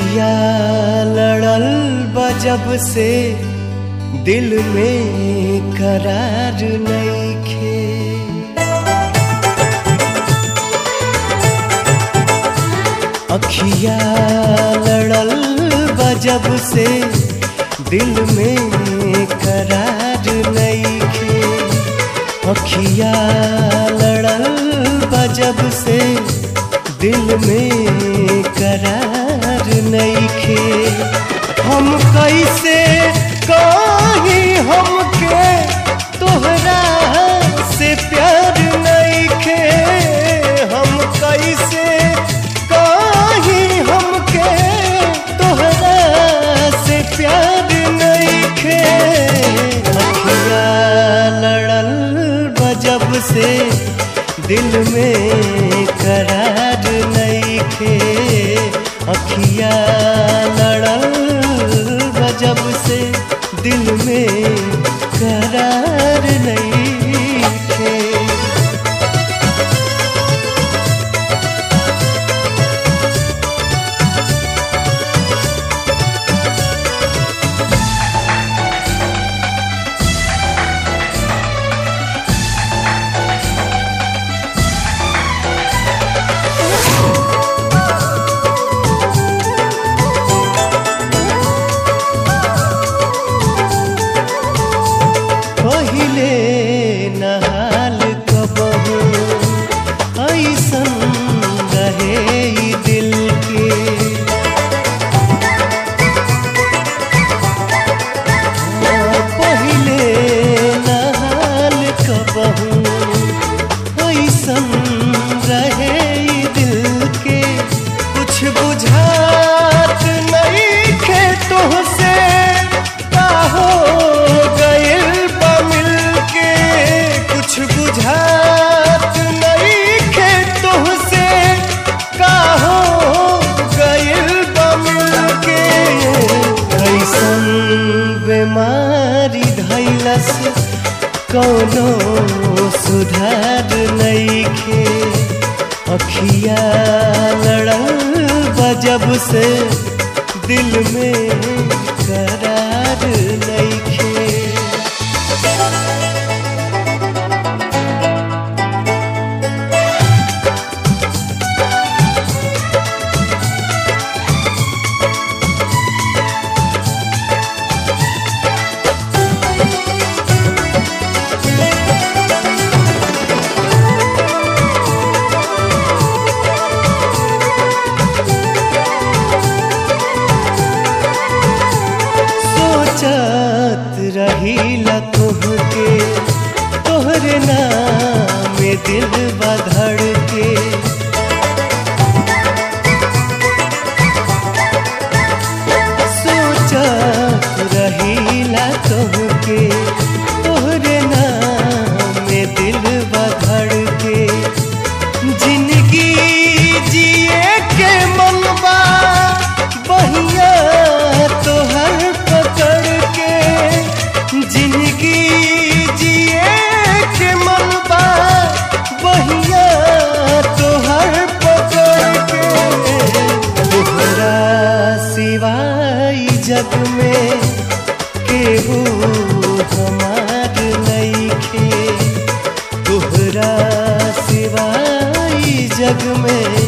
अखिया लड़ल बजब से दिल में करार नईखे अखिया लड़ल बजब से दिल में करार नईखे अखिया लड़ल बजब से दिल में करार नईखे हम कैसे कहीं हमके तोहरा से प्यार नईखे हम कैसे कहीं हमके तोहरा से प्यार नईखे अखिया लड़ल बजब से दिल में करार नईखे अखिया लड़ल बजब से दिल में करार नईखे पहिले नहाल कबहू ऐसन रहे ई दिल के पहिले नहाल कबहू ऐसन रहे ई दिल के कुछ बुझात नहीं खे तुहसे का हो गइल बा मिल के कुछ बुझात नहीं खे तुहसे का हो गइल बा मिल के कैसन बीमारी धैलस कौनो सुधार नईखे अखिया लड़ल बजब से दिल में करार नईखे सोचत रहीला तुहके तोहरे नाम में दिल बधड़ के सोचत रहीला तुहके तोहरे नाम में दिल बधड़ के जिंदगी जिए के मनबा बहिया तोहर पकड़ के जिंदगी जिए के मनबा बहिया तोहर पकड़ के तोहरा सिवाय जग में केहू हमार नईखे तोहरा सिवाय जग में